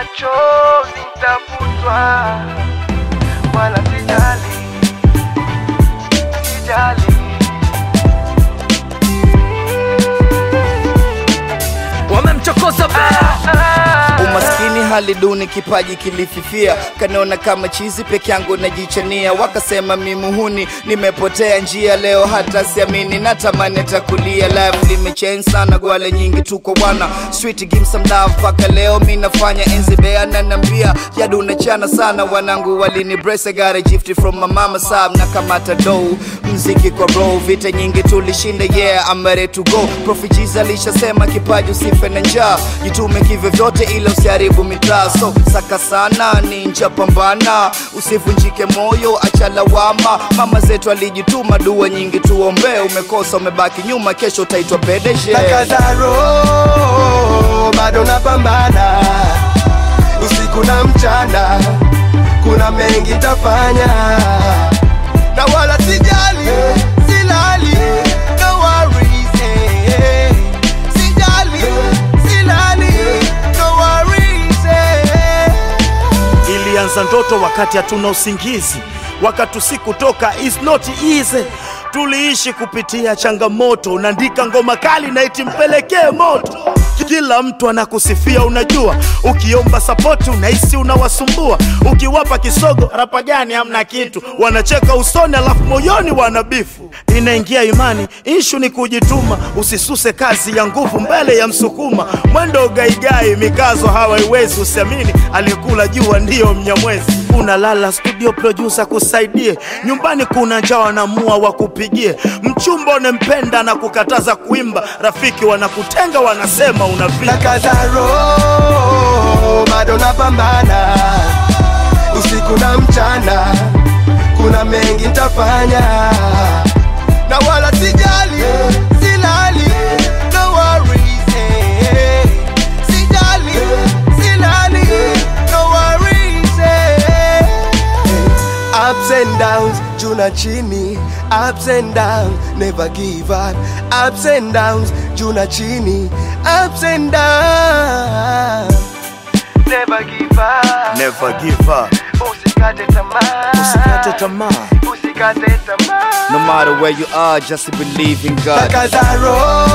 machozi nitafutwa, wala sijali, sijali. wamemchokoza bea Umaskini hali duni, kipaji kilififia, kaniona kama chizi peke yangu najichania, wakasema mi muhuni, nimepotea njia. Leo hata siamini, natamani atakulia. Life limechange sana, gwale nyingi tuko wana street give some love, mpaka leo mi nafanya enzi bea nanambia yadu nachana sana, wanangu walini brace, I got a gift from my mama sab na kamata dough mziki kwa row, vita nyingi tulishinda, yeah I'm ready to go. Profi Jiz alishasema kipaji usife na njaa, jitume kivyo vyote ila usiharibu mitaa. So saka sana ninja, pambana usivunjike moyo, acha lawama. Mama zetu alijituma, dua nyingi tuombee. Umekosa umebaki nyuma, kesho utaitwa PDG. Nakazaro bado napambana usiku na mchana, kuna mengi tafanya na wala sijali, silali, no worries, eh. Sijali, silali, no worries, eh. Ilianza ndoto wakati hatuna usingizi, wakati usiku toka is not easy. Tuliishi kupitia changamoto, unaandika ngoma kali na iti mpelekee moto. Kila mtu anakusifia, unajua, ukiomba sapoti unahisi unawasumbua, ukiwapa kisogo rapa gani, hamna kitu, wanacheka usoni, alafu moyoni wanabifu. Inaingia imani, ishu ni kujituma, usisuse kazi ya nguvu mbele ya msukuma, mwendo gaigai, mikazo hawaiwezi, usiamini aliyekula jua ndiyo mnyamwezi. Unalala studio, producer kusaidie, nyumbani kuna njaa, wanamua wakupigie, mchumba unempenda na kukataza kuimba, rafiki wanakutenga, wanasema unavimba. Nakazaro bado napambana usiku na mchana, kuna mengi nitafanya na wala sijali, silali, no worries, eh. Sijali, silali, no worries, eh. Ups and downs, juu na chini, ups and downs, never give up. Ups and downs, juu na chini, ups and downs, never give up. Never give up, Usikate tamaa, usikate tamaa. usikate tamaa. No matter where you are, just believe in God. Nakazaro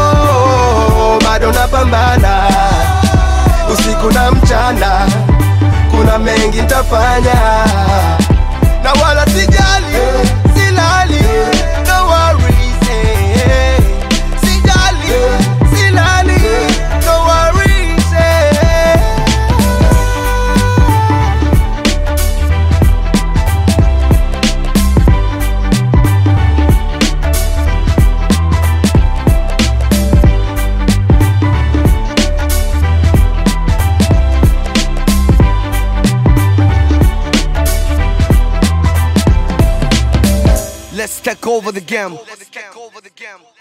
bado napambana usiku na mchana, kuna mengi nitafanya na wala sijali, silali, no worries, eh. Sijali, silali, no worries, eh. Let's take over the game. Let's take over the game.